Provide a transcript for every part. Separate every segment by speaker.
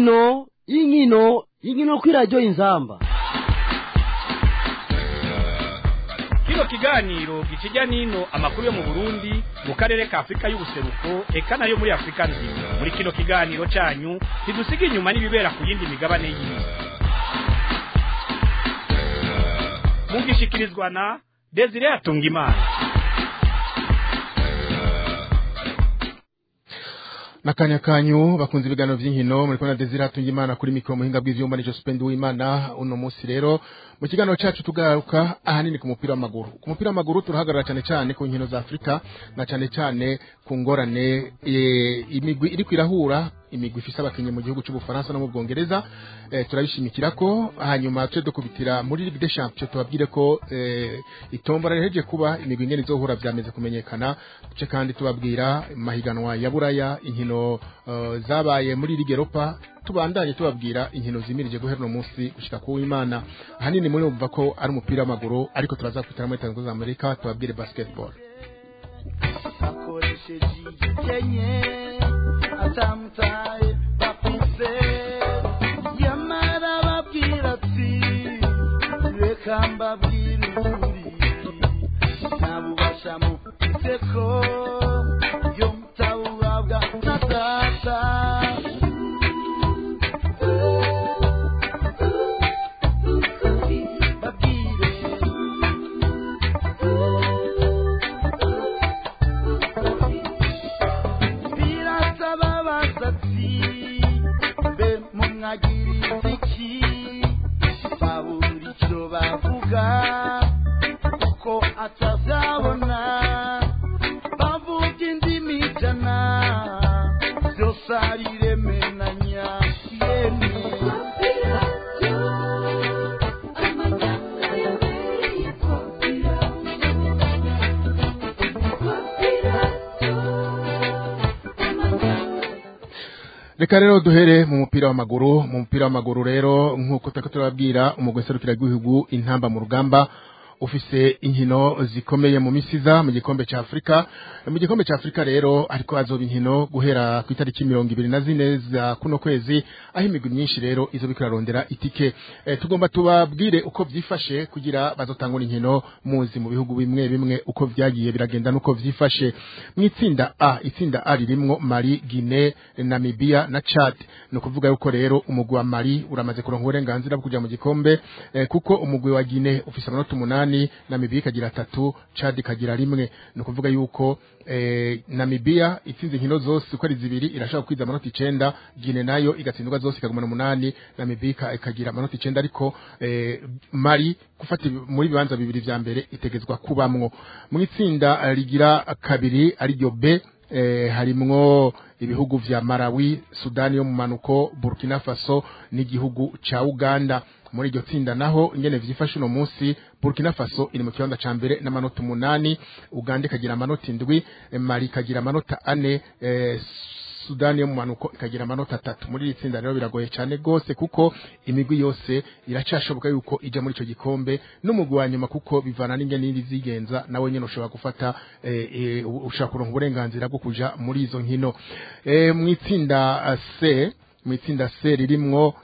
Speaker 1: inkino inkino inkino kuri radiyo inzamba
Speaker 2: kino kiganiro gikijya n'ino amakuru yo mu burundi mu karere ka afurika y'ubuseruko eka nayo muri afurika nzima muri kino kiganiro cyanyu ntidusiga inyuma n'ibibera ku yindi migabane y'isi mugishikirizwa na desire atungimana
Speaker 3: nakanya kanyu bakunze ibiganiro by'inkino muri kona Desire Tungimana kuri mikro muhinga bw'ivyuma nico Spend w'Imana uno munsi rero mu kiganiro cyacu tugaruka ahanini ku mupira w'amaguru ku mupira w'amaguru turahagarara cyane cyane ku nkino za Afrika na cyane cyane ku ngorane e, imigwi iri kwirahura imigwi ifise abakinyi mu gihugu cy'ubufaransa no mu bwongereza e, turabishimikira ko hanyuma tuje dukubitira muri Ligue des Champions tubabwire ko e, itombora riheje kuba imigwi ingene izohura vyameze kumenyekana tuce kandi tubabwira mahiganwa ya buraya inkino uh, zabaye muri Ligue Europa tubandanye tubabwira inkino zimirije guhera no munsi gushika ku Imana ahanini muri umva ko ari umupira w'amaguru ariko turaza kwitara muri Tanzania Amerika tubabwire basketball
Speaker 4: akoresheje igikenye atamutaye bafise yamara babwira ati reka mbabwire ukuri ntabubasha mufise ko yo mutabuhabwa na data babwire birasaba basatsi mbe mumwagiriza iki babura icyo bavuga kuko atazabona bavuga indimi ijana byose ariremenanya yemwe
Speaker 3: reka rero duhere mu mupira w'amaguru mu mupira w'amaguru rero nk'uko turiko turababwira umugwi serukira rw'igihugu intamba mu rugamba ufise inkino zikomeye mu misiza mu gikombe ca Afrika mu gikombe ca Afrika rero ariko azoba inkino guhera ku itariki mirongo ibiri na zine za kuno kwezi aho imigwi myinshi rero izo bikurarondera itike e, tugomba tubabwire uko vyifashe kugira bazotangura inkino muzi mu bihugu bimwe bimwe uko vyagiye biragenda nuko vyifashe mu itsinda A itsinda A ririmwo Mali Guinea Namibia na Chad no kuvuga yuko rero umugwi wa Mali uramaze kuronka uburenganzira bwo kuja mu gikombe e, kuko umugwi wa Guinea ufise amanota umunani Namibia ikagira atatu Chad ikagira rimwe no kuvuga yuko eh, Namibia itsinze inkino zose uko ari zibiri irashaka kwiza amanota icenda Guinea nayo igatsindwa zose ikagumana umunani Namibia ikagira amanota icenda ariko eh, Mali gufata muri bibanza bibiri vya mbere itegezwa kubamwo mu itsinda rigira kabiri ari ryo B eh, harimwo ibihugu vya Malawi, Sudani yo mu manuko, Burkina Faso n'igihugu ca Uganda. Muri iryo tsinda naho ingene vyifashe uno munsi Burkina Faso iri mu kibanza ca mbere n'amanota umunani, Uganda ikagira amanota indwi, eh, Mali ikagira amanota ane, eh, Sudani yo mu manuko ikagira amanota atatu muri iri tsinda rero biragoye cyane gose kuko imigwi yose iracashoboka yuko ija muri ico gikombe n'umugwi wa nyuma kuko bivana n'ingene n'indi zigenza nawe nyene ushobora gufata eh, eh, ushobora kuronka uburenganzira bwo kuja muri izo nkino eh, mu itsinda eh, C mu itsinda C ririmwo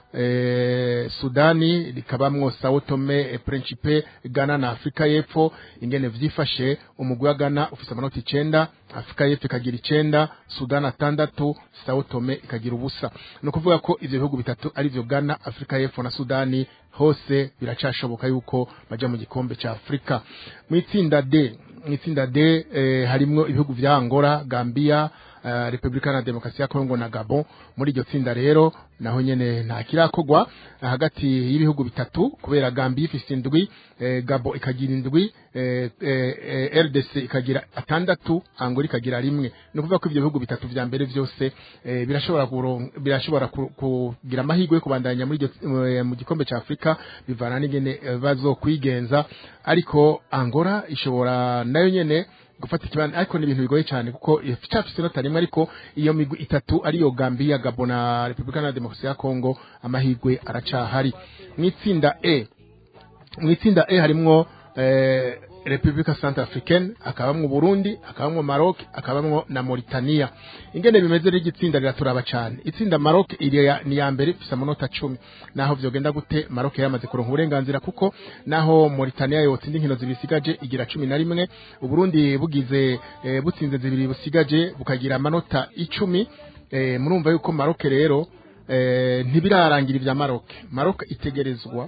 Speaker 3: eh, Sudani rikabamwo Sao Tome e Principe Ghana na Afrika y'Epfo ingene vyifashe umugwi wa Ghana ufise amanota icenda Afrika y'Epfo ikagira icenda Sudan atandatu Sao Tome ikagira ubusa no kuvuga ko ivyo bihugu bitatu ari vyo Ghana Afrika y'Epfo na Sudani hose biracashoboka yuko baja mu gikombe ca Afrika mu itsinda D mu itsinda D eh, harimwo ibihugu vya Angola Gambia uh, Republika na Demokarasi ya Kongo na Gabon muri iryo tsinda rero naho nyene nta kirakogwa hagati y'ibihugu bitatu kubera Gambia ifise indwi eh, Gabon ikagira indwi eh, eh, eh, RDC ikagira atandatu Angola ikagira rimwe no kuvuga ko ivyo bihugu bitatu vya mbere vyose eh, birashobora kuron- birashobora ku- kugira amahirwe yo kubandanya muri iryo eh, mu gikombe ca Afrika bivana n'ingene eh, bazokwigenza ariko Angola ishobora nayo nyene gufata ikibanza ariko ni ibintu bigoye cyane kuko icafise inota rimwe ariko iyo migwi itatu ariyo Gambia Gabon na Republika na Demokarasi ya Kongo amahirwe aracahari mu itsinda E mu itsinda E harimwo eh, Republika Centrafricaine akabamwo Burundi akabamwo Maroc akabamwo na Mauritania ingene bimeze rigi tsinda riraturaba cyane itsinda Maroc iri ya- ni ya mbere ifise amanota 10 naho vyogenda gute Maroc yamaze kuronka uburenganzira kuko naho Mauritania yotsinda inkino zibisigaje igira 11 Uburundi bugize eh, butsinze zibiri busigaje bukagira amanota 10 eh, murumva yuko Maroc rero eh, ntibirarangira ivya Maroc Maroc itegerezwa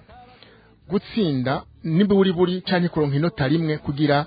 Speaker 3: gutsinda nimba uri buri canke kuronka inota rimwe kugira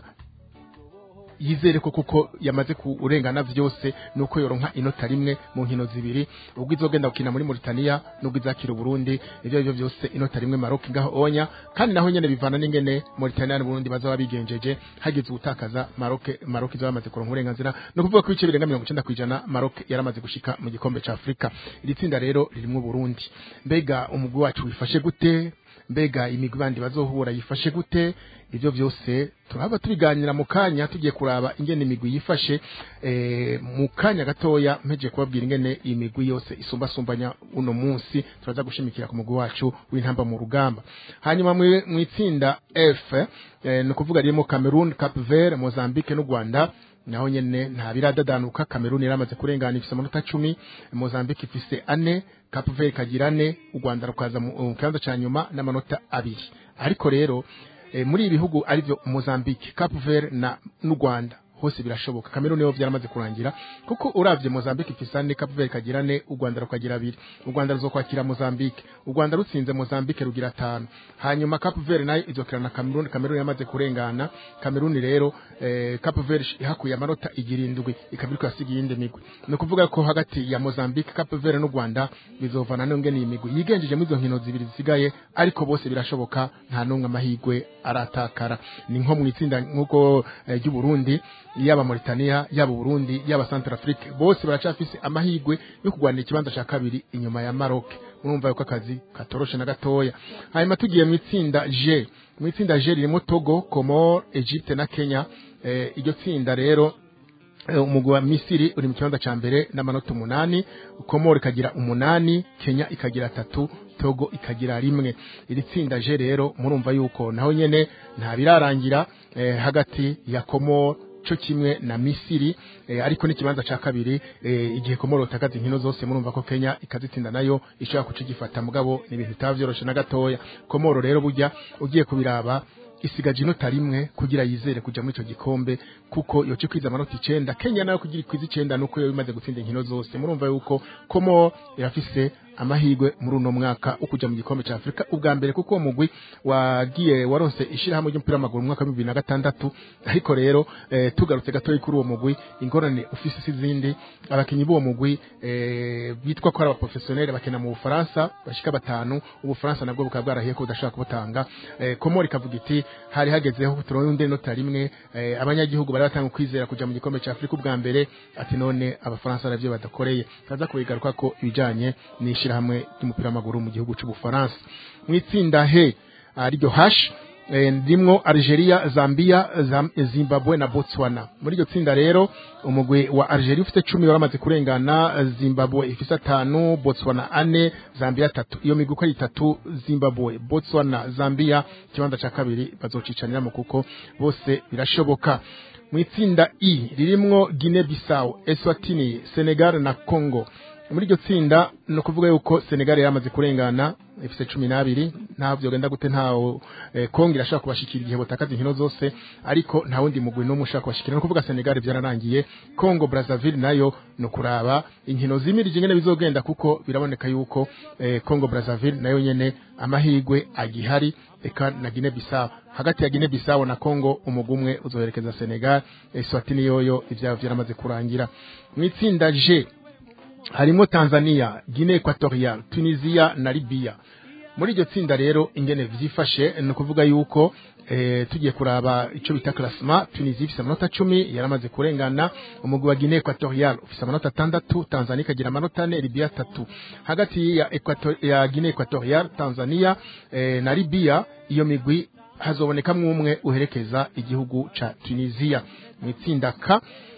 Speaker 3: yizere ko kuko yamaze kurengana vyose nuko yoronka inota rimwe mu nkino zibiri ubwo izogenda gukina muri Mauritania nubwo izakira Burundi ivyo byo byose inota rimwe Maroc ngaho onya kandi naho nyene bivana n'ingene Mauritania n'Uburundi bazaba bigenjeje hagize gutakaza Maroc Maroc izaba yamaze kuronka uburenganzira no kuvuga ko ibice birenga 90 kwijana Maroc yaramaze gushika mu gikombe ca Afrika iri tsinda rero ririmwo Burundi mbega umugwi wacu wifashe gute mbega imigwi bandi bazohura yifashe gute ivyo vyose turaba tubiganira mu kanya tugiye kuraba ingene imigwi yifashe eh, mu kanya gatoya mpeje kubabwira ingene imigwi yose isumbasumbanya uno munsi turaza gushimikira ku mugwi wacu w'intamba mu rugamba hanyuma mwi- mw'itsinda F eh, ni ukuvuga ririmo Cameroon, Cap Vert, Mozambique n'u Rwanda naho nyene nta biradadanuka Cameroon yaramaze kurengana ifise amanota 10 Mozambique ifise ane Cape Verde ikagira ane u Rwanda rukaza mu mu kibanza ca nyuma n'amanota abiri ariko rero eh, muri ibi bihugu arivyo Mozambique Cape Verde na n'u Rwanda hose birashoboka Cameroon yo vyaramaze kurangira kuko uravye Mozambique ifise ane Cape Verde ikagira ane u Rwanda rukagira abiri u Rwanda ruzokwakira Mozambique u Rwanda rutsinze Mozambique rugira atanu hanyuma Cape Verde nayo izokina na Cameroon Cameroon yamaze kurengana Cameroon rero eh, Cape Verde ihakuye amanota igirindwi ikaba iriko yasiga iyindi migwi ni ukuvuga ko hagati ya Mozambique Cape Verde n'u Rwanda bizovana n'ingene iyi migwi yigenjeje muri izo nkino zibiri zisigaye ariko bose birashoboka nta n'umwe amahigwe aratakara ni nko mu itsinda nk'uko eh, ry'u Burundi yaba Mauritania yaba Burundi yaba Centrafrique bose baracafise amahigwe yo kurwanira ikibanza ca kabiri inyuma ya Maroc murumva yuko akazi katoroshe na gatoya hanyuma tugiye mu itsinda G mu itsinda G ririmo Togo Comor Egypte na Kenya eh, iryo tsinda rero eh, umugwi wa Misiri uri mu kibanza ca mbere n'amanota umunani Komoro ikagira umunani Kenya ikagira atatu Togo ikagira rimwe iri tsinda je rero murumva yuko naho nyene nta birarangira eh, hagati ya Komoro co kimwe na Misiri eh, ariko n'ikibanza ca kabiri eh, igihe Komoro takaza inkino zose murumva ko Kenya ikazitsinda nayo ishobora kucigifata mugabo ni ibintu bitavyoroshe na gatoya Komoro rero burya ugiye kubiraba isigaje inota rimwe kugira yizere kuja muri ico gikombe kuko yoce kwiza amanota icenda Kenya nayo kugira ikwiza icenda nuko yo bimaze gutsinda inkino zose murumva yuko komo irafise amahirwe muri uno mwaka wo kuja mu gikombe ca Afrika ubwa mbere kuko uwo mugwi wagiye waronse ishirahamwe ry'umupira w'amaguru mu mwaka wa 2006 ariko rero eh, tugarutse gatoyi kuri uwo mugwi ingorane ufise sizindi abakinyi b'uwo mugwi eh, bitwa ko ari abaprofessionnel bakina mu Bufaransa bashika batanu ubufaransa nabwo bukaba bwarahiye ko budashaka kubutanga eh, komori kavuga iti hari hagezeho turonde inota rimwe eh, abanyagihugu bari batanga kwizera kuja mu gikombe ca Afrika ubwa mbere ati none abafaransa navyo badakoreye kaza kubigaruka ko ibijanye n'ishirahamwe ry'umupira w'amaguru mu gihugu c'ubufaransa mu itsinda he ariryo hash eh, ndimwo Algeria, Zambia, Zam Zimbabwe na Botswana. Muri iryo tsinda rero umugwi wa Algeria ufite 10 waramaze kurengana, Zimbabwe ifise atanu, Botswana ane, Zambia tatu. Iyo migwi uko ari itatu, Zimbabwe, Botswana, Zambia kibanza ca kabiri bazocicaniramo kuko bose birashoboka. Mu itsinda I ririmwo Guinea Bissau, Eswatini, Senegal na Congo. muri iryo tsinda no kuvuga yuko Senegal yamaze kurengana ifise cumi n'abiri nta vyogenda gute ntawo eh, Kongo irashaka kubashikira igihe botakaza inkino zose ariko nta wundi mugwi n'umwe ushaka kubashikira no kuvuga Senegal vyararangiye Congo Brazzaville nayo no kuraba inkino zimirije ingene bizogenda kuko biraboneka yuko eh, Congo Brazzaville nayo nyene amahigwe agihari eka na Guinea Bissau hagati ya Guinea Bissau na Congo umugumwe uzoherekeza Senegal Eswatini yoyo ivyabo vyaramaze kurangira mu itsinda G harimo Tanzania, Guinea Equatorial, Tunisia na Libya. Muri iryo tsinda rero ingene vyifashe ni ukuvuga yuko eh, tugiye kuraba ico bita classement Tunisia ifise amanota 10 yaramaze kurengana umugwi wa Guinea Equatorial ufise amanota 6 Tanzania ikagira amanota 4 Libya 3 hagati ya Equator ya Guinea Equatorial Tanzania eh, na Libya iyo migwi hazoboneka umwe uherekeza igihugu ca Tunisia mu itsinda K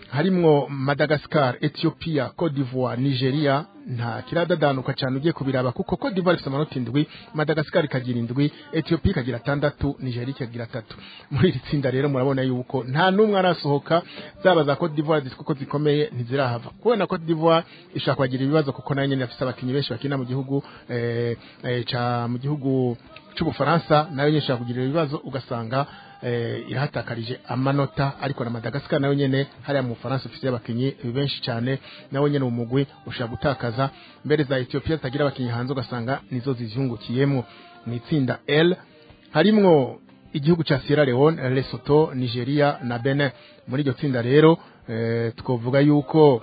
Speaker 3: harimwo Madagascar Ethiopia Cote d'Ivoire Nigeria nta kiradadanuka cyane ugiye kubiraba kuko Cote d'Ivoire ifite amanota indwi Madagascar ikagira indwi Ethiopia ikagira atandatu Nigeria ikagira atatu muri iri tsinda rero murabona yuko nta n'umwe arasohoka zaba za Cote d'Ivoire zitwa ko zikomeye ntizirahava kubera Cote d'Ivoire ishaka kugira ibibazo kuko nayo nyene afite abakinyi benshi bakina mu gihugu eh, eh, ca mu gihugu c'ubufaransa nayo nyene ishaka kugira ibibazo ugasanga eh, irahatakarije amanota ariko na Madagascar nayo nyene hariya mu Bufaransa ifite abakinyi benshi cyane nawe nyene umugwi ushaka gutakaza mbere za Ethiopia zitagira abakinyi hanze ugasanga nizo zizungukiyemo mu itsinda L harimwo igihugu ca Sierra Leone Lesotho Nigeria na Benin muri iryo tsinda rero eh, twovuga yuko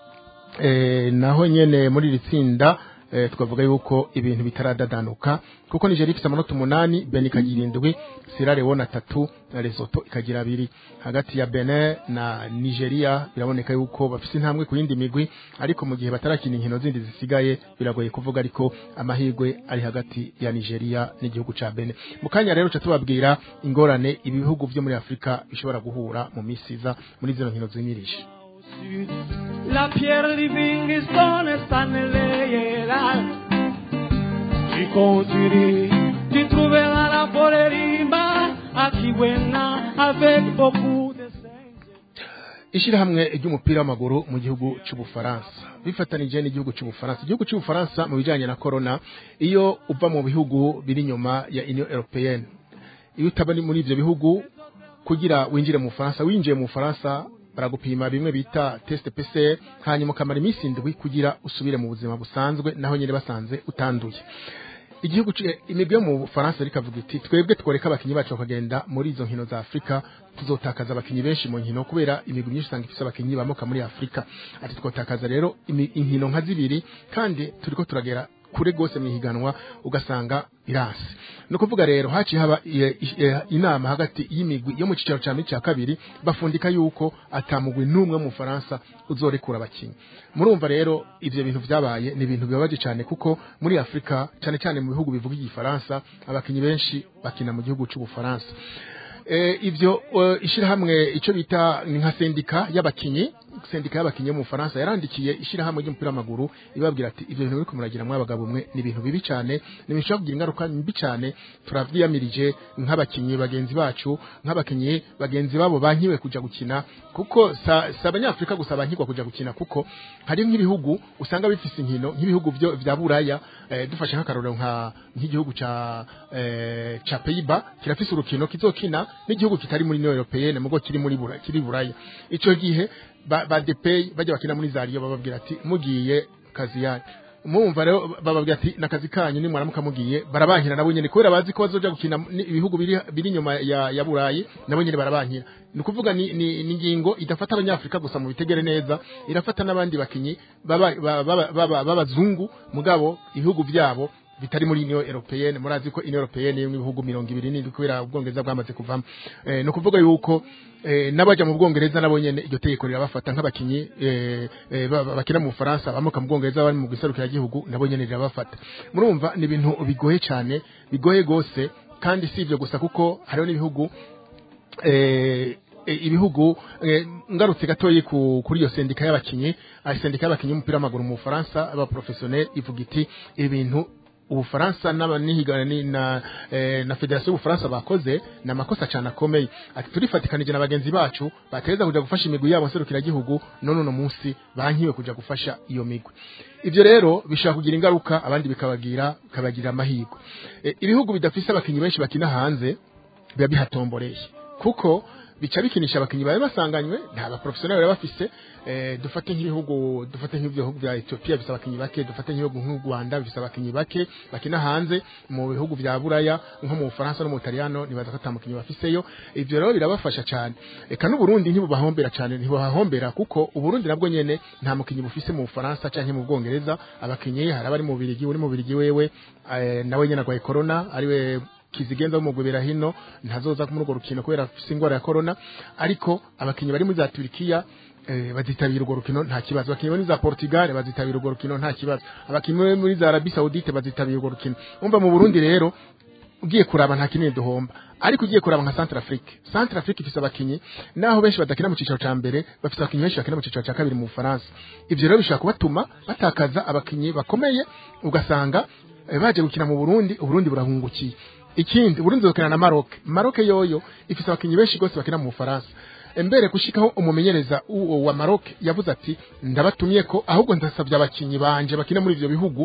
Speaker 3: eh, naho nyene muri iri tsinda eh, twavuga yuko ibintu bitaradadanuka kuko Nigeria ifite amanota umunani Benin ikagira indwi Sierra Leone atatu na Lesotho ikagira abiri hagati ya Benin na Nigeria biraboneka yuko bafite intambwe ku yindi migwi ariko mu gihe batarakina inkino zindi zisigaye biragoye kuvuga ariko amahirwe ari hagati ya Nigeria n'igihugu ca Benin mu kanya rero ca tubabwira ingorane ibihugu vyo muri Afrika bishobora guhura mu misiza muri zino nkino zimirije
Speaker 5: La pierre di Livingstone sta nelle iene. Ci conduirai, tu trouveras la forêt rimba, à Kiwena, avec beaucoup de singes.
Speaker 3: ishirahamwe ry'umupira w'amaguru mu gihugu cy'ubufaransa bifatanije n'igihugu cy'ubufaransa igihugu cy'ubufaransa mu bijyanye na corona iyo uva mu bihugu biri inyuma ya union européenne iyo utaba ni muri ivyo bihugu kugira winjire mu bufaransa winjiye mu bufaransa baragupima bimwe bita test PCR hanyuma ukamara iminsi indwi kugira usubire mu buzima busanzwe naho nyine basanze utanduye igihugu ci- imigwi yo mu Bufaransa rika vuga iti twebwe tworeka abakinyi bacu bakagenda muri izo nkino za Afrika tuzotakaza abakinyi benshi mu nkino kubera imigwi myinshi usanga ifise abakinyi bamoka muri Afrika ati twotakaza rero imi- inkino nka zibiri kandi turiko turagera kure gose mu ihiganwa ugasanga irasi no kuvuga rero haciye haba iye- iye- inama hagati y'imigwi yo mu cicaro ca mbere ca kabiri bafundika yuko atamugwi n'umwe mu Faransa uzorekura abakinyi murumva rero ivyo bintu vyabaye ni ibintu bibabaje cyane kuko muri Afrika cyane cyane mu bihugu bivuga igifaransa abakinyi benshi bakina mu gihugu c'ubufaransa eh, ivyo uh, ishirahamwe ico bita ni nka sendika y'abakinyi sendika y'abakinyi yo mu Faransa yarandikiye ishirahamwe ry'umupira w'amaguru ibabwira ati ivyo bintu biriko muragira mwa bagabo mwe ni ibintu bibi cyane ni ibintu bishobora kugira ingaruka mbi cyane turavyiyamirije nk'abakinyi bagenzi bacu nk'abakinyi bagenzi babo bankiwe kuja gukina kuko sa, sa abanyafrika gusa bankirwa kuja gukina kuko hari nk'ibihugu usanga bifise inkino nk'ibihugu vyo vya buraya eh, dufashe nk'akarorero nka nk'igihugu ca eh, ca Pays-Bas kirafise urukino kizokina n'igihugu kitari muri Union Européenne mugo kiri muri buraya kiri buraya ico gihe ba, ba DPI bajya bakina muri Zario bababwira ati mugiye kazi yanyu mumva rero bababwira ati nakazi kanyu nimwaramuka mugiye barabankira nabo nyene kubera bazi ko bazoja gukina ni- ibihugu biri biri inyuma ya, ya burayi nabo nyene barabankira ni ukuvuga ni, ni, ni ingingo idafata abanyafrika gusa mu bitegere neza irafata n'abandi bakinyi baba- baba- baba- baba- b'abazungu mugabo ibihugu vyabo bitari muri Union Européenne murazi ko Union Européenne yo mu bihugu mirongo ibiri n'indwi kubera ubwongereza bwamaze kuvamo eh, no kuvuga yuko eh, n'abaja mu bwongereza nabo nyene iryo tegeko rirabafata nk'abakinyi eh, eh, ba- ba- bakina mu Bufaransa bamuka mu bwongereza bari mu giserukira gihugu nabo nyene rirabafata murumva ni ibintu bigoye cyane bigoye gose kandi si ivyo gusa kuko hariho n'ibihugu eh, e, ibihugu eh, ngarutse gatoyi ku, kuri iyo sendika y'abakinyi ah, sendika y'abakinyi y'umupira w'amaguru mu Bufaransa aba professionnel ivuga iti ibintu ubufaransa n'abanihiga ni- na eh, na federasiyo y'ubufaransa bakoze ni amakosa cyane akomeye ati turifatikanije na bagenzi bacu bateza kuja gufasha imigwi yabo nserukiragihugu none uno munsi bankiwe kuja gufasha iyo migwi ivyo rero bishobora kugira ingaruka abandi bikabagira bikabagirira amahirwe eh, ibihugu bidafise abakinyi benshi bakina hanze biba bihatomboreye kuko bica bikinisha abakinyi babe basanganywe nta baprofessionnel baba bafise eh, dufate nk'ibihugu dufate nk'ibihugu vya Ethiopia bifise abakinyi bake dufate nk'ibihugu nk'u Rwanda bifise abakinyi bake bakina hanze mu bihugu vya Buraya nko mu Bufaransa no mu Butaliyano nibaza ko ata mukinyi bafiseyo ivyo rero birabafasha cyane eka n'u Burundi ntibubahombera cyane ntibuhahombera kuko uburundi nabwo nyene nta mukinyi bufise mu Bufaransa canke mu Bwongereza abakinyi hari abari mu Birigi uri mu Birigi wewe eh, nawe nyene agwaye corona ariwe kizigenza w'umugwebera hino ntazoza muri urwo rukino kubera afise ingwara ya corona ariko abakinyi bari muri za Turkiya eh, bazitabira urwo rukino nta kibazo abakinyi muri za Portugal bazitabira urwo rukino nta kibazo abakinyi bari muri za Arabie Saoudite bazitabira urwo rukino umva mu Burundi rero ugiye kuraba nta kinini duhomba ariko ugiye kuraba nka Central Afrique Central Afrique ifise abakinyi naho benshi badakina mu cicaro ca mbere bafise abakinyi benshi bakina mu cicaro ca kabiri mu Bufaransa ivyo rero bishobora kubatuma batakaza abakinyi bakomeye ugasanga eh, baje gukina mu Burundi Uburundi burahungukiye ikindi Burundi zokina na Maroc Maroc yoyo ifise abakinyi benshi gose bakina mu Bufaransa mbere gushikaho umumenyereza uwo wa Maroc yavuze ati ndabatumye ko ahubwo ndasabye abakinyi banje bakina muri ivyo bihugu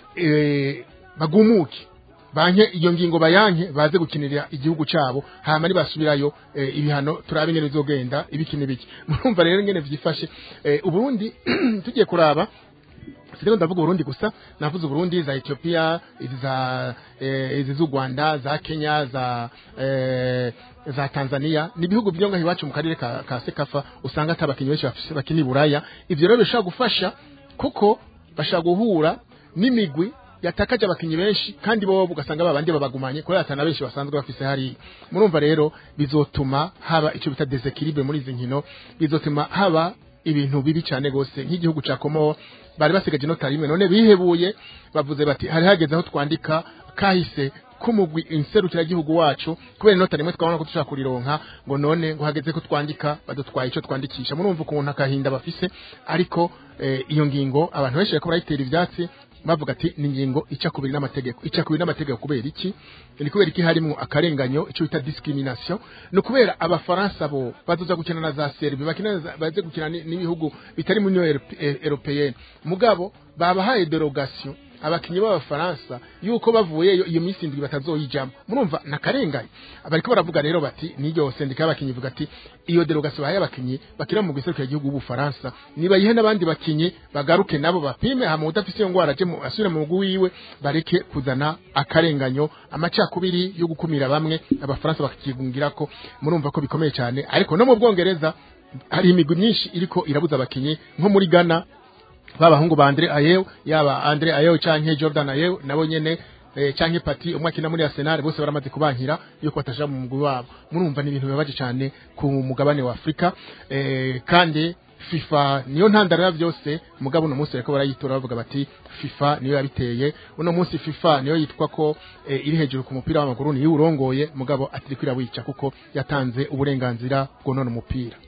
Speaker 3: eh, bagumuke banke iyo ngingo bayanke baze gukinira igihugu cabo hama nibasubirayo eh, ibihano turabe ingene bizogenda ibiki n'ibiki murumva rero ingene vyifashe eh, uburundi tugiye kuraba Sirego ndavuga Burundi gusa navuze Burundi za Ethiopia izi za eh, izi z'u Rwanda za Kenya za eh, za Tanzania ni bihugu byo ngaho iwacu mu karere ka, ka Sekafa usanga atabakinyi benshi bafise bakini buraya ivyo rero bishobora gufasha kuko bashaka guhura n'imigwi yatakaje abakinyi benshi kandi bo ugasanga babandi babagumanye kubera atana benshi basanzwe bafise hari murumva rero bizotuma haba ico bita desequilibre muri izi nkino bizotuma haba ibintu bibi cyane gose nk'igihugu ca Komoro bari basigaje inota rimwe none bihebuye bavuze bati hari hageze aho twandika kahise kumugwi inserukira gihugu wacu kubera inota rimwe twabona ko dushaka kurironka ngo none ngo hageze ko twandika badutwaye ico twandikisha murumva ukuntu akahinda bafise ariko eh, iyo ngingo abantu benshi bariko barayitera ivyatsi bavuga ati ni ingingo ica kubiri n'amategeko ica kubiri n'amategeko kubera iki ni kubera iki harimo akarenganyo icyo bita discrimination ni ukubera abafaransa bo bazoza gukina na za Serbia bakina za- baze gukina ni- n'ibihugu bitari mu Union Europe- eh, Européenne mugabo babahaye derogation abakinyi b'abafaransa yuko bavuyeyo iyo minsi indwi batazoyijamo murumva nakarenganye bariko baravuga rero bati niyo sendika y'abakinyi ivuga ati iyo derogation bahaye abakinyi bakina mu giserukira igihugu b'ubufaransa nibayihe n'abandi bakinyi bagaruke nabo bapime hama udafise iyo ngwara aje mu asubire mu mugwi wiwe bareke kuzana akarenganyo amacakubiri yo gukumira bamwe abafaransa bakakigungira ko murumva ko bikomeye cyane ariko no mu bwongereza hari imigwi myinshi iriko irabuza abakinyi nko muri Ghana babahungu ba Andre Ayew yaba Andre Ayew canke Jordan Ayew nabo nyene eh, canke Pati umwe akina muri Arsenal bose baramaze kubankira yuko bataja mu mugwi wabo murumva ni ibintu bibabaje cyane ku mugabane wa Afrika eh, kandi FIFA niyo ntandaro ya byose mugabo uno munsi bariko barayitora bavuga bati FIFA niyo yabiteye uno munsi FIFA niyo yitwa ko eh, iri hejuru ku mupira w'amaguru niyo urongoye mugabo atiri kwirawica kuko yatanze uburenganzira bwo none umupira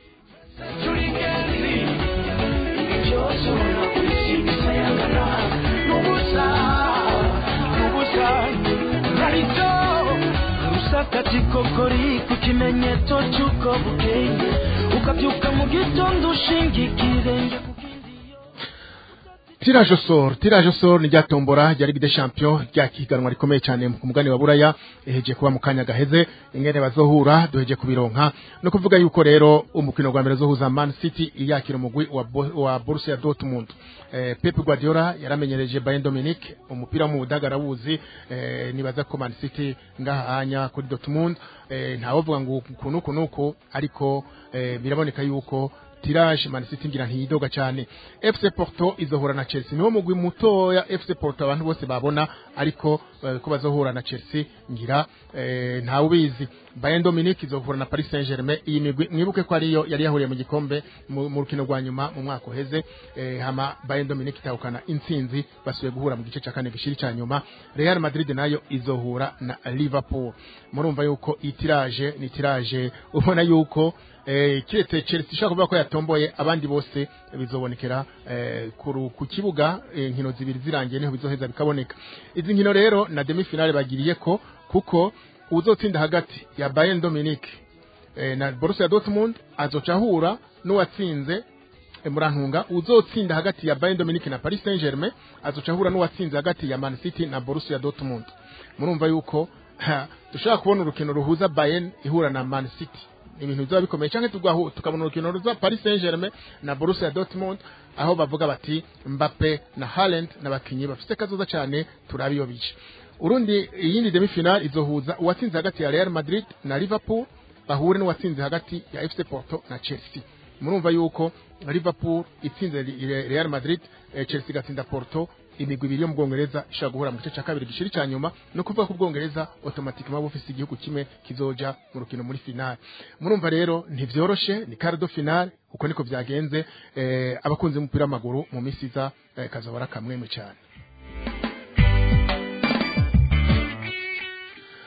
Speaker 4: katikokori ku kimenyetso cy'uko bukeye ukabyuka mu gitondo ushinga ikirenge ku kindi
Speaker 3: Tirage au sort, tirage au sort ni rya tombora rya Ligue des Champions rya kiganwa rikomeye cyane ku mugani wa Buraya eheje kuba mu kanya gaheze ingene bazohura duheje kubironka no kuvuga yuko rero umukino gwa mbere zohuza Man City yakira umugwi wa, Bo- wa Borussia Dortmund eh, Pep Guardiola yaramenyereje Bayern Dominique umupira mu budagara wuzi eh, nibaza ko Man City ngahanya kuri Dortmund eh, ntawovuga ngo kuno kunuko ariko eh, biraboneka yuko tirage Man City ngira ntiyidoga cyane FC Porto izohura na Chelsea niwo mugwi mutoya FC Porto abantu bose babona ariko eh, ko bazohura na Chelsea ngira eh, ntawe ubizi Bayern Dominique izohura na Paris Saint-Germain iyi migwi mwibuke ko ariyo yari yahuriye mu gikombe mu mu rukino rwa nyuma mu mwaka uheze eh, hama Bayern Dominique itahukana intsinzi basubiye guhura mu gice cya kane gishiri cya nyuma Real Madrid nayo izohura na Liverpool murumva yuko itirage ni tirage ubona yuko eh, kiretse Chelsea ishaka kuvuga ko yatomboye abandi bose bizobonekera eh, ku ru- ku kibuga eh, nkino zibiri zirangiye niho bizoheza bikaboneka izi nkino rero na demi finale bagiriye ko kuko uzotsinda hagati ya Bayern Dominique eh, na Borussia Dortmund azoca ahura n'uwatsinze eh, murantunga uzotsinda hagati ya Bayern Dominique na Paris Saint-Germain azoca ahura n'uwatsinze hagati ya Man City na Borussia Dortmund murumva yuko ha, dushaka kubona urukino ruhuza Bayern ihura na Man City ibintu bizaba bikomeye cyangwa tugahu tukabona urukino ruza Paris Saint-Germain na Borussia Dortmund aho bavuga bati Mbappe na Haaland n'abakinyi bafite kazoza cyane turabiyobije urundi iyindi demi final izohuza uwatsinze hagati ya Real Madrid na Liverpool bahure n'uwatsinze hagati ya FC Porto na Chelsea murumva yuko Liverpool itsinze Re- Real Madrid eh, Chelsea igatsinda Porto imigwi ibiri yo mu Bwongereza ishobora guhura mu gice cya kabiri gishiri cya nyuma no kuvuga ko Ubwongereza automatically bufise igihugu kimwe kizoja mu rukino muri finale murumva rero ntivyoroshe ni quart de finale uko niko vyagenze eh, abakunzi b'umupira w'amaguru mu misi iza eh, kazobara kamwemwe cyane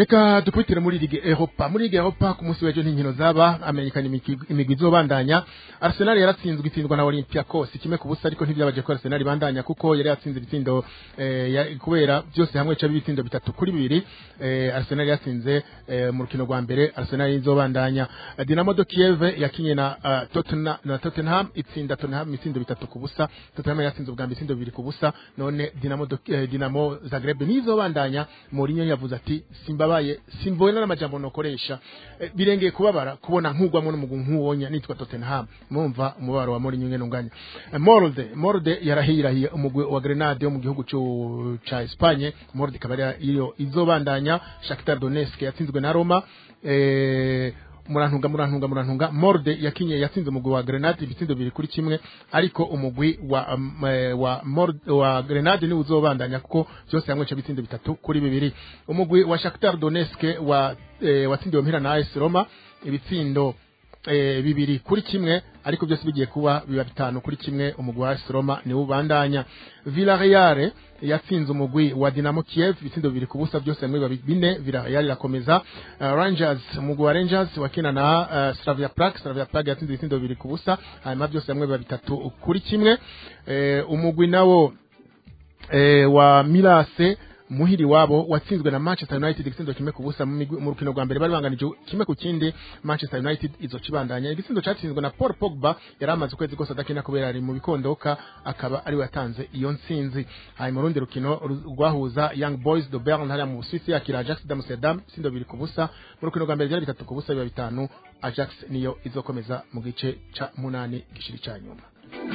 Speaker 3: reka dukubitire muri ligue europa muri ligue europa ku munsi w'ejo n'inkino zaba amenyekanye imigwi imigwi izobandanya arsenal yaratsinzwe itsindwa na olympiacos kimwe ku busa ariko ntibyabaje ko arsenal ibandanya kuko yari yatsinze ibitsindo eh, ya- kubera byose hamwe ca ibitsindo bitatu kuri bibiri eh, arsenal yatsinze eh, mu rukino rwa mbere arsenal izobandanya Eh, dinamo de kiev yakinye na uh, tottenham na tottenham itsinda tottenham ibitsindo bitatu ku busa tottenham yatsinze ubwa mbere ibitsindo bibiri ku busa none dinamo de, eh, dinamo zagreb nizobandanya Mourinho yavuze ati simbabaye simboye n'amajambo nokoresha Eh, birengeye kubabara kubona nkugwamo n'umugwi nk'uwonya nitwa Tottenham mumva umubaro wa Mourinho ngene unganya Eh, Molde Molde yarahirahiye umugwi wa Grenade wo mu gihugu cyo ca Espagne Molde ikaba ari iyo izobandanya Shakhtar Donetsk yatsinzwe na Roma eh murantunga murantunga murantunga morde yakinye yatsinze umugwi wa grenade ibitsindo bibiri kuri kimwe ariko umugwi wa um, eh, wa morde wa grenade ni uzobandanya kuko byose hamwe ca bitsindo bitatu kuri bibiri umugwi wa Shakhtar Donetsk wa eh, watsindiwe mpira na AS Roma ibitsindo eh, bibiri kuri kimwe ariko byose bigiye kuba biba bitanu kuri kimwe umugwi wa AS Roma ni ubandanya Villarreal yatsinze umugwi wa Dinamo Kiev ibitsindo bibiri ku busa byose hamwe biba bine Villarreal irakomeza uh, Rangers umugwi wa Rangers wakina na uh, Slavia Prague Slavia Prague yatsinze ibitsindo bibiri ku busa hanyuma byose hamwe biba bitatu kuri kimwe eh, umugwi nawo eh, wa Milase muhiri wabo watsinzwe na Manchester United igitsindo kimwe ku busa mu migwi- mu rukino rwa mbere bari banganije kimwe ku kindi Manchester United izo kibandanya igitsindo cyatsinzwe na Paul Pogba yari amaze ukwezi kose adakina kubera ari mu bikondoka akaba ari we yatanze iyo ntsinzi hanyuma urundi rukino ru- rwahuza Young Boys de Bern hariya mu Busuwisi yakira Ajax d'Amsterdam itsindo bibiri ku busa mu rukino rwa mbere byari bitatu ku busa biba bitanu Ajax niyo izokomeza mu gice ca munani gishiri ca nyuma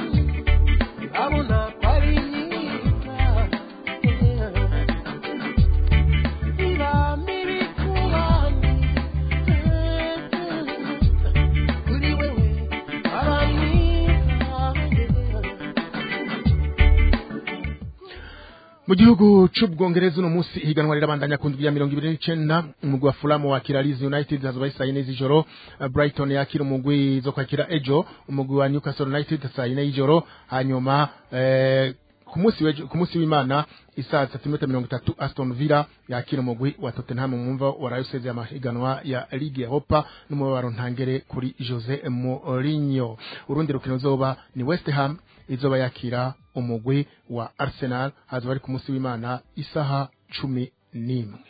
Speaker 4: abona ko ari myiza iba mibi ku bandi kuri wewe aba myiza
Speaker 3: mu gihugu c'ubwongereza uno munsi ihiganwa rirabandanya ku ndwi ya mirongo ibiri n'icenda umugwi wa fulham wakira leeds united hazoba ari saa yine z'ijoro Uh, brighton yakira umugwi zo kwakira ejo umugwi wa newcastle united saa yine y'ijoro hanyuma eh, ku munsi w'ejo- ku munsi w'imana isaa tatu n'iminota mirongo itatu aston villa yakira umugwi wa tottenham mwumva waraye usezeye amahiganwa ya ligue europa n'umubabaro ntangere kuri jose mourinho urundi rukino ruzoba ni west ham izoba yakira umugwi wa arsenal hazoba ari ku munsi w'imana isaha cumi n'imwe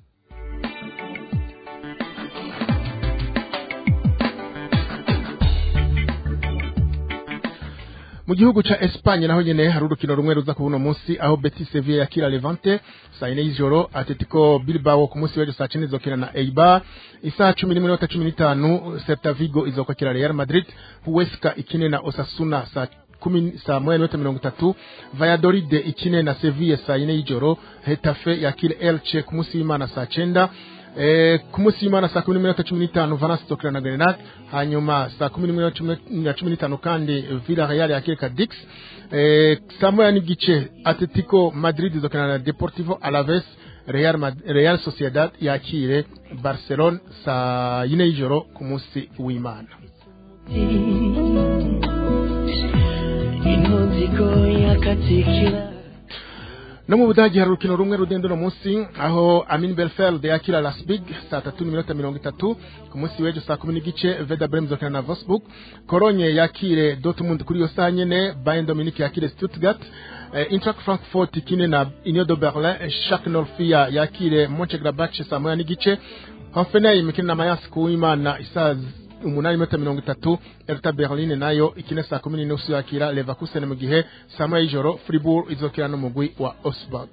Speaker 3: mu gihugu ca Espagne naho nyene hari urukino rumwe ruza kubuno munsi aho Betis Sevilla yakira Levante saa yine y'ijoro Atletico Bilbao ku munsi w'ejo saa cumi izokina na Eibar isaha cumi n'imwe n'iminota cumi n'itanu Celta Vigo izokwakira Real Madrid Huesca ikine na Osasuna saa kumi saa moya n'iminota mirongo itatu Valladolid ikine na Sevilla saa yine y'ijoro Hetafe yakira Elche ku munsi w'Imana saa cenda Eh, ku munsi w'Imana saa kumi n'iminota cumi n'itanu Valence izokina na Grenade hanyuma saa kumi n'iminota cumi na cumi n'itanu kandi Villarreal yakira Cadix eh, saa moya n'igice Atletico Madrid izokina na Deportivo Alaves Real, Mad- Real Sociedad yakire Barcelona saa yine y'ijoro ku munsi w'Imana
Speaker 4: intudziko yakatikira
Speaker 3: no mu budagi hari urukino rumwe rudenda uno munsi aho amin belfeld yakira lasbig saa tatu n'iminota mirongo itatu ku munsi w'ejo saa kumi n'igice veda brem izokina na vosburg kolonye yakire dortmund kuri iyo saa nyene bayern dominique yakire stuttgart eh, Eintracht frankfurt ikine na union de berlin shak norfia yakire monchegrabach saa moya n'igice hoffenheim ikine na mayence kuwimana isaa umunani minota mirongo itatu Hertha Berlin nayo ikine saa kumi n'inusu yakira Leverkusen mu gihe saa moya y'ijoro Fribourg izokina n'umugwi wa Augsburg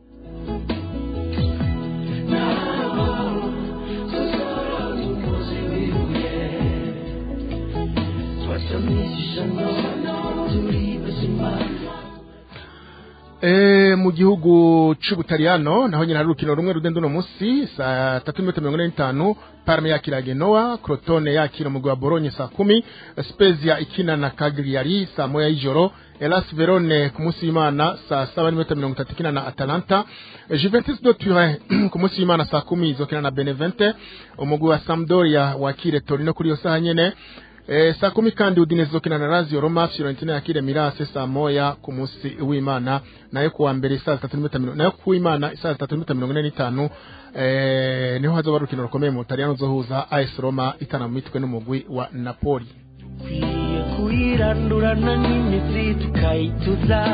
Speaker 3: E, mu gihugu c'ubutaliyano naho nyine hari urukino rumwe rudenda uno munsi saa tatu n'iminota mirongo ine n'itanu parme yakira genoa crotone yakira umugwi wa bolonye saa kumi spezia ikina na cagliari saa moya y'ijoro elas verone ku munsi w'imana saa saba n'iminota mirongo itatu ikina na atalanta juventus de turin ku munsi w'imana saa kumi izokina na benevente umugwi wa sampdoria wakire torino kuri iyo saha nyene Eh, saa kumi kandi Udinese izokina na Lazio Roma Fiorentina yakire Mirase saa moya ku munsi w'Imana nayo kuwa mbere saa zitatu n'iminota mirongo nayo ku Imana saa zitatu n'iminota mirongo ine n'itanu eh, niho hazoba urukino rukomeye mu Butaliyano uzohuza AS Roma itana mu mitwe n'umugwi wa Napoli
Speaker 4: dukwiye kuyirandurana n'imizi tukayituza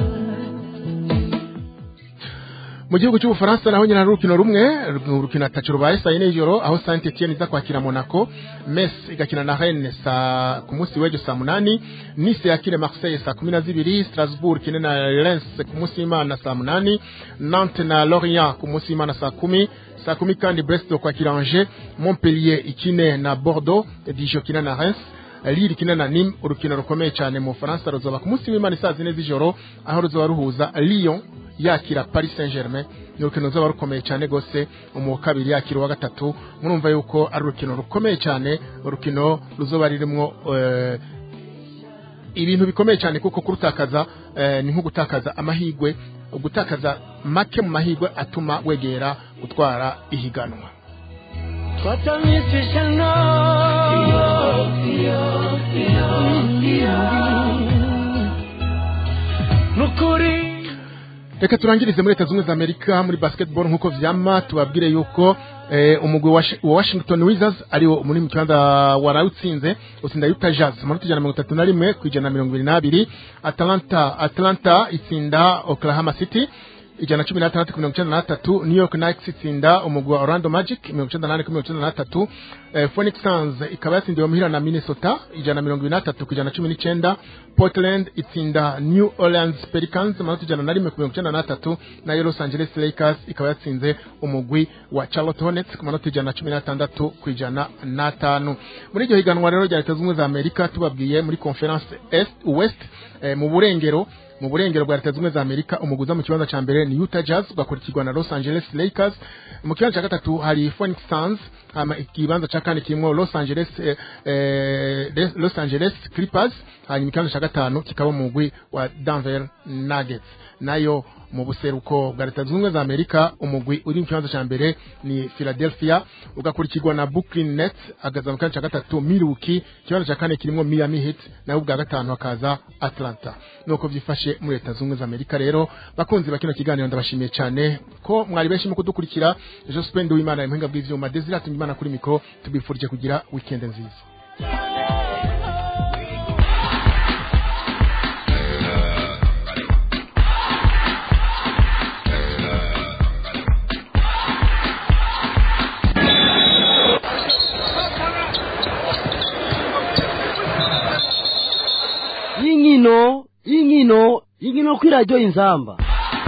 Speaker 3: mu gihugu cy'ubufaransa naho nyina hari urukino rumwe urukino atacu rubaye saa yine y'ijoro aho saint etienne iza kwakira monaco mes igakina na rennes saa ku munsi w'ejo saa munani nice yakire marseille saa kumi na zibiri strasbourg ikine na lens ku munsi w'imana saa munani nantes na lorient ku munsi w'imana saa kumi saa kumi kandi brest kwakira angers montpellier ikine na bordeaux dijon ikine na reims Lille ikina na Nîmes urukino rukomeye cyane mu Faransa ruzoba ku munsi w'Imana saa zine z'ijoro aho ruzoba ruhuza Lyon yakira Paris Saint-Germain ni urukino ruzoba rukomeye cyane gose mu kabiri yakira uwa gatatu murumva yuko ari urukino rukomeye cyane urukino ruzoba ririmo eh, ibintu bikomeye cyane kuko kurutakaza eh, ni nko gutakaza amahigwe gutakaza make mu mahigwe atuma wegera gutwara ihiganwa
Speaker 4: twatamisisha no nukuri
Speaker 3: reka turangirize muri leta zunze ubumwe za amerika muri basketball nk'uko vyama tubabwire yuko eh, umugwi wa Washi- wa washington wizards ariwo muri mu kibanza warawutsinze utsinda utah jazz amanota ijana na mirongo itatu na rimwe ku ijana na mirongo ibiri n'abiri atlanta atlanta itsinda oklahoma city ijana na cumi n'atandatu ku mirongo icyenda n'atatu new york knights itsinda umugwi wa orlando magic mirongo icyenda n'ane ku mirongo icyenda n'atatu eh, phoenix suns ikaba yatsindiwe muhira na minnesota ijana na mirongo ibiri n'atatu ku ijana na cumi n'icyenda portland itsinda new orleans pelicans amanota ijana na rimwe ku mirongo icyenda n'atatu nayo los angeles lakers ikaba yatsinze umugwi wa charlotte hornets ku manota ijana na cumi n'atandatu ku ijana n'atanu muri iryo higanwa rero rya leta zunze ubumwe za amerika tubabwiye muri conference est west eh, mu burengero mu burengero bwa leta zunze ubumwe za amerika umuguza mu kibanza cya mbere ni utah jazz ugakurikirwa na los angeles lakers mu kibanza cya gatatu hari phoenix suns hama ikibanza cya kane kirimo los angeles eh, eh, los angeles clippers hanyuma ikibanza cya gatanu kikaba umugwi wa denver nuggets nayo mu buseruko bwa leta zunze ubumwe za amerika umugwi uri mu kibanza cya mbere ni philadelphia ugakurikirwa na brooklyn nets agaza mu kibanza cya gatatu milwaukee ikibanza cya kane kirimo miami heat naho ubwa gatanu hakaza atlanta nuko byifashe muri leta zunze ubumwe za amerika rero bakunzi ba kino kiganiro ndabashimiye cyane ko mwari benshi mu kudukurikira jospin w'imana impinga bw'ivyuma desire imana kuri mikoro tubifurije kugira weekend nziza
Speaker 1: y'inkino y'inkino y'inkino kuri radiyo inzamba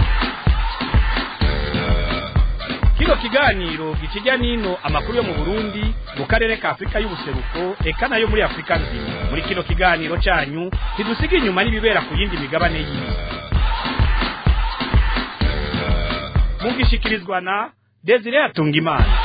Speaker 2: kino kiganiro gikijya n'ino amakuru yo mu burundi mu karere ka afurika y'ubuseruko eka nayo muri afurika nzima muri kino kiganiro cyanyu ntidusiga inyuma n'ibibera ku yindi migabane y'isi mugishikirizwa na desire atungimana